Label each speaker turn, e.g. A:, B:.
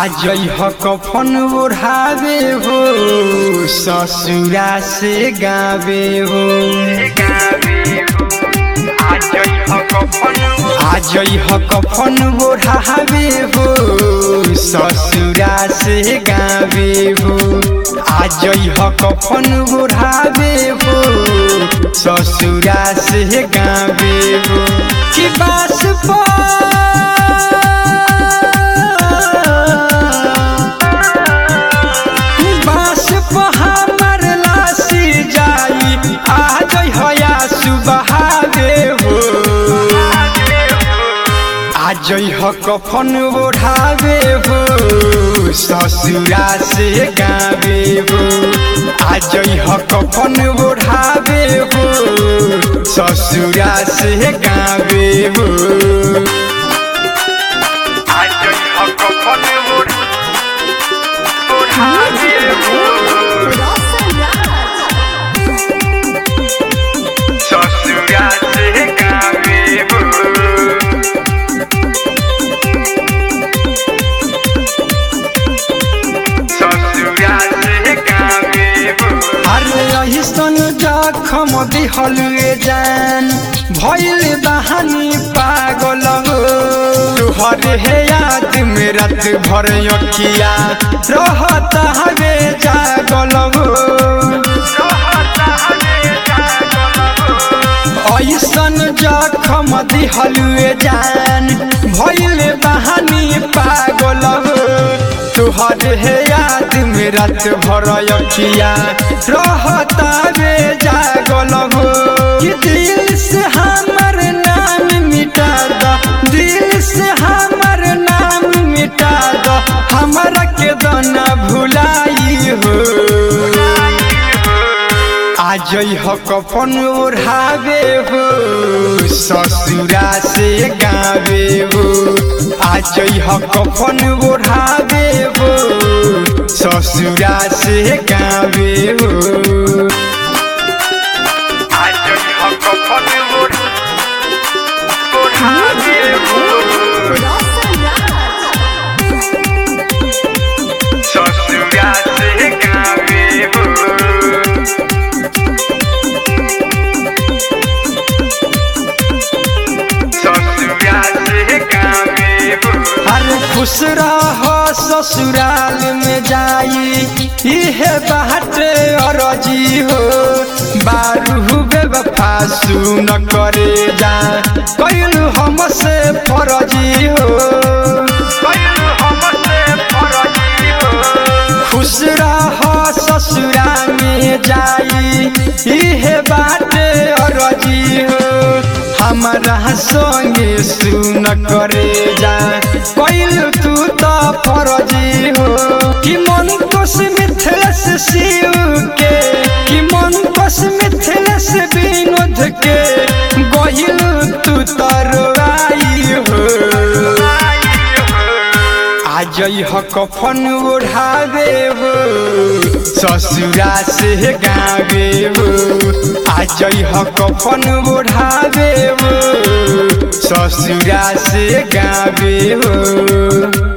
A: आज ह कफन ओढ़ावे हो ससुरा से गावे हो आज ह कफन ओढ़ावे हो ससुरा से गावे हो आज ह कफन ओढ़ावे हो ससुरा से गावे हो कि बास बास हमर लासी जाई आज हया सुबहावे हो आज ह कफन ओढ़ावे हो ससुरा से गावे हो आज ह कफन ओढ़ावे हो ससुरा से गावे हो आज ह कफन ओढ़ावे हो ससुरा से गावे हो अरे अहिसन जखम दिहल जान भइल बहानी पागल हो तुहर हे याद में रात भर अखिया रहता हवे जागल हो ऐसन जखम दिहल जान भइल बहानी पागल हो तुहर हे याद में रात भर अखिया रहता रे जागल हो कि दिल से हमर नाम मिटा द दिल से हमर नाम मिटा द हमरा के दना भुलाई हो आज ह कफन ओढ़ावे हो ससुरा से गावे हो आज ह कफन ओढ़ावे हो ससुरा से गावे हो आज ह कफन ओढ़ावे हो ससुरा से गावे हो अरे खुश रह ससुराल में जाई इहे बाटे अरजी हो बारू बेवफा सुन करे जा कैलू हमसे फरजी हो खुश रह ससुरा में जाई इहे बाटे अरजी हो हमारा संगे सुन करे जा कैल तू तो फरजी हो कि मन कोस मिथिलेश शिव के कि मन कोस मिथिलेश विनोद के गहिल तू तरवाई हो आज ह कफन ओढ़ावे हो ससुरा से गावे हो आज ह कफन ओढ़ावे हो ससुरा से गावे हो